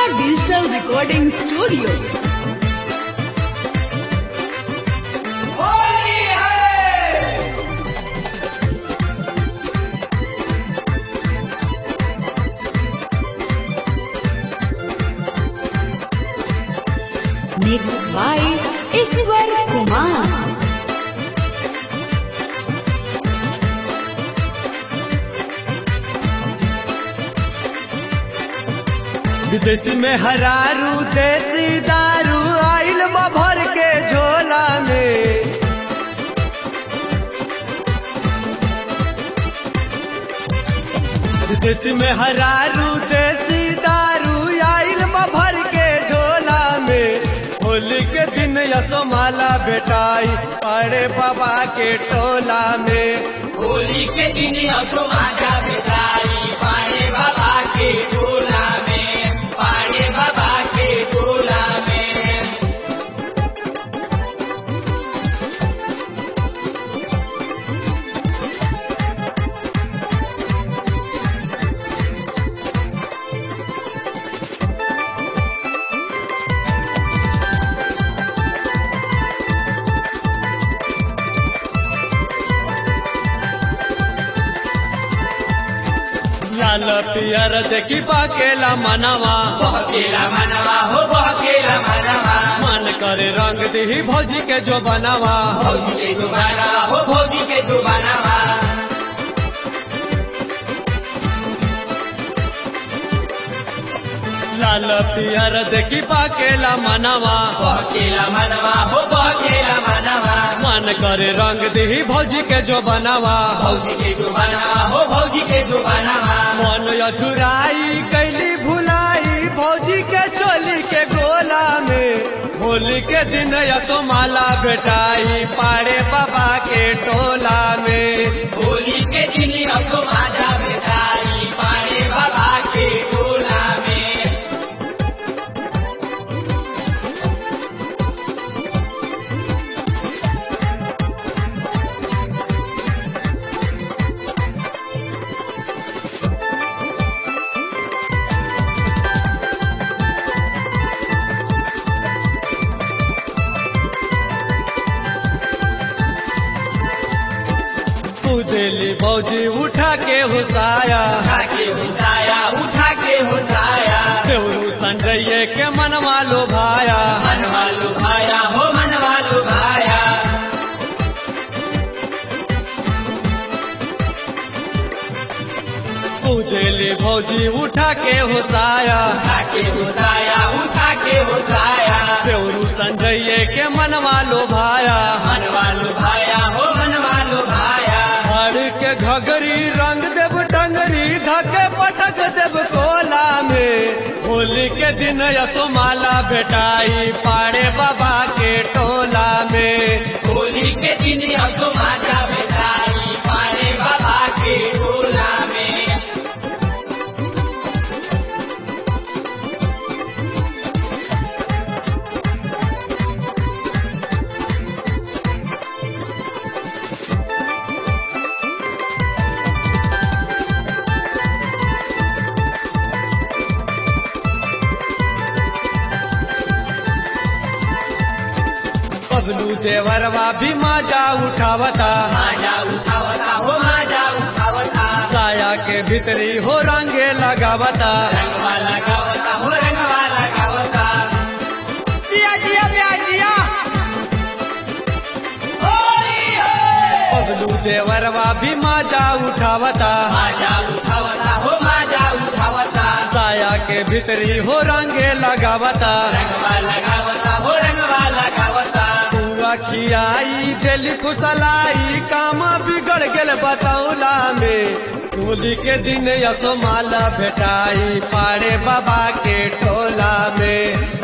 Digital Recording Studio. Mixed by Iswar Kumar. विदेश में हरारू देसी दारू आइल बा भर के झोला में विदेश में हरारू देसी दारू आइल बा भर के झोला में होली के दिन यसोमाला बेटाई अरे बाबा के टोला में होली के दिन तो आजा बिताई पाड़े बाबा के टोला में पाड़े बाबा के टोला में लाल पियर देखी पाकेला मनवा बहकेला मनवा हो बहकेला मनवा मन करे रंग दी भौजी के जो बनावा भौजी के दुबारा हो भौजी के दुबारा लाल पियर देखी पाकेला मनवा बहकेला मनवा हो बहकेला मनवा मन करे रंग दी भौजी के जो बनावा भौजी के दुबारा हो भौजी के दुबारा मन अछुराई कैली भुलाई भौजी के चोली के गोला में होली के दिन यसो माला बेटाई पाड़े बाबा के टोला में होली के दिन तो आजा बिताई पाड़े बाबा के टोला में कुदेली भौजी उठा के हुसाया उठा के हुसाया उठा के हुसाया देवरू संजय के मनवा लो भाया मनवा लुभाया हो मनवा लुभाया कुदेली भौजी उठा के हुसाया उठा के हुसाया उठा के हुसाया देवरू संजय के मनवा लो भाया मनवा लुभाया हो मनवा लुभाया हर के घगरी रंग देव डंगरी धके पटक देव कोला में होली के दिन यसो माला बेटाई पाड़े बाबा के टोला में होली के दिन तो माता बिताई पाड़े बाबा के टोला में बबलू देवरवा भी माजा उठावता माजा उठावता हो माजा उठावता साया के भीतरी हो रंगे लगावता रंगवा लगावता हो रंगवा लगावता जिया जिया ब्या जिया होली है बबलू देवरवा भी माजा उठावता माजा उठावता हो माजा उठावता साया के भीतरी हो रंगे लगावता रंगवा लगावता हो रंगवा लगावता पूरा खियाई दिल खुसलाई काम बिगड़ गेल बतौला में होली के दिन यसो माला भेटाई पाड़े बाबा के टोला में